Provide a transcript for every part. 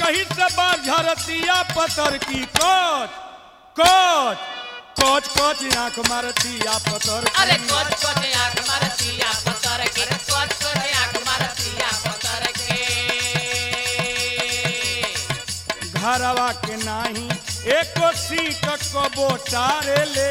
कहीं से बार झरतिया पतर की कोच कोच कोच कोच आंख मारतिया पतर की। अरे कोच कोच आंख मारतिया पतर के कोच कोच आंख मारतिया पतर के घरवा के नाही एको सीट कबो टारे ले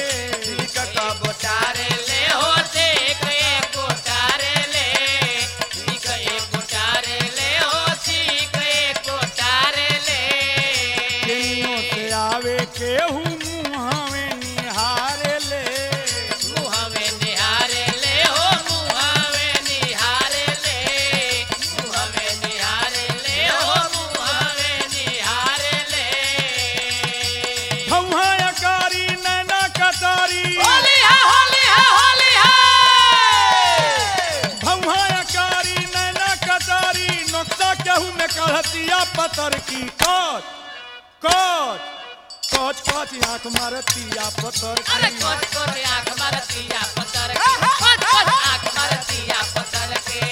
गोटारे ले हो देख एक गोटारे ले सीख एक गोटारे ले हो सीख एक गोटारे ले केनियो से आवे केहू मुहावे निहारे ले मुहवे निहारे ले हो मुहवे निहारे ले मुहवे निहारे ले हो मुहवे निहारे ले भौहा अकारी नैना कटारी होली है होली है होली है भौहा अकारी नैना कटारी नक्शा केहू में कढ़तिया पतर की कोच कोच कोच कोच आंख मारतिया पतर अरे की कोच कोच आंख मारतिया पतर के कोच कोच आंख मारतिया पतर के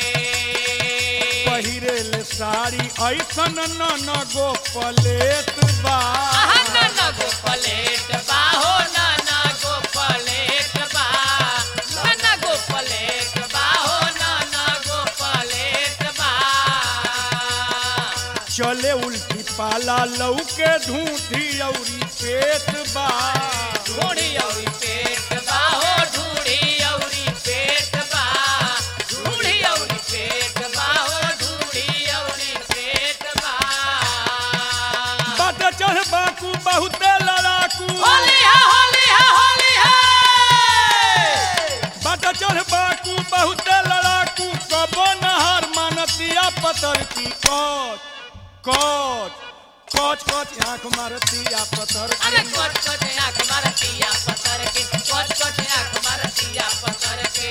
पहिरे ले साड़ी ऐसन न न गो पलेट बा आहा ना ना गो पलेट बा हो ना ना गो पलेट बा ना ना गो पलेट बा हो ना ना गो पलेट बा चले उल्टी पाला लौके ढूंढी औरी पेट बा ढूढ़ी औरी पेट बा हो ढूढ़ी औरी पेट बा ढूढ़ी औरी पेट बा हो ढूढ़ी औरी पेट बा बाट चढ़ बाकू बहुते लड़ाकू होली है होली है होली है बाट चढ़ बाकू बहुते लड़ाकू कबो नहर मानतिया पतर की कोच कोच कोच कोच आंख मारतिया पतर अरे की कोच कोच आंख मारतिया पतर के कोच कोच आंख मारतिया पतर के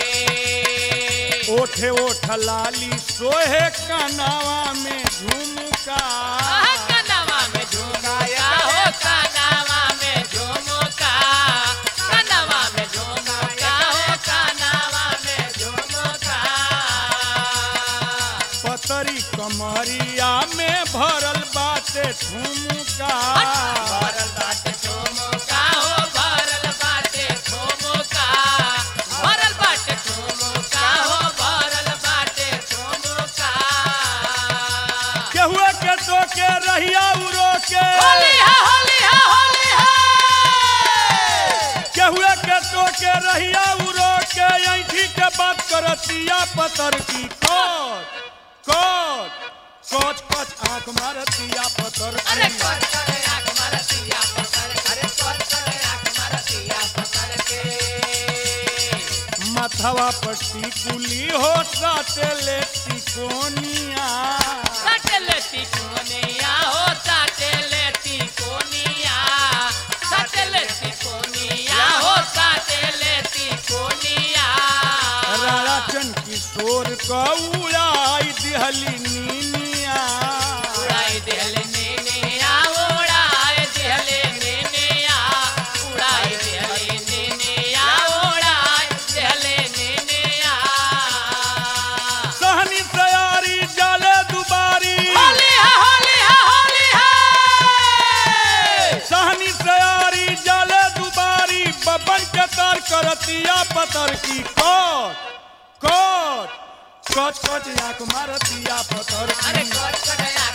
ओठे ओठ लाली सोहे कनावा में झुमका आहा कनावा में झुमका हो कनावा में झुमका कनावा में झुमका हो कनावा में झुमका पतरी कमरिया में भरल बाटे ठुमका भरल बाटे झुमका हो भरल बाटे झुमका भरल बाटे झुमका हो भरल बाटे झुमका केहुए के टोके रहिया उरो के होली है होली है होली है केहुए के टोके रहिया उरो के ऐठी के बात करतिया पतर की कोच कोच कोच कोच आंख मारतिया पतर अरे की कोच कोच आंख मारतिया पतर अरे कोच कोच आंख मारतिया पतर के मथवा पट्टी कुली हो साटे ले तिकोनिया सटलेटी कोनिया हो सटलेटी कोनिया सटलेटी कोनिया हो सटलेटी कोनिया राराचन किशोर कौड़ाई दिहली नीनिया उड़ाई देहले नेनिया उड़ाई देहले नेनिया उड़ाई देहले नेनिया उड़ाई देहले नेनिया सहनी सयारी जाले दुबारी होली है होली है होली है सहनी सयारी जाले दुबारी बबन के तार करतिया पतर की कोच कोच कोच कोच आंख मारतिया पतर अरे की कोट कोट आंख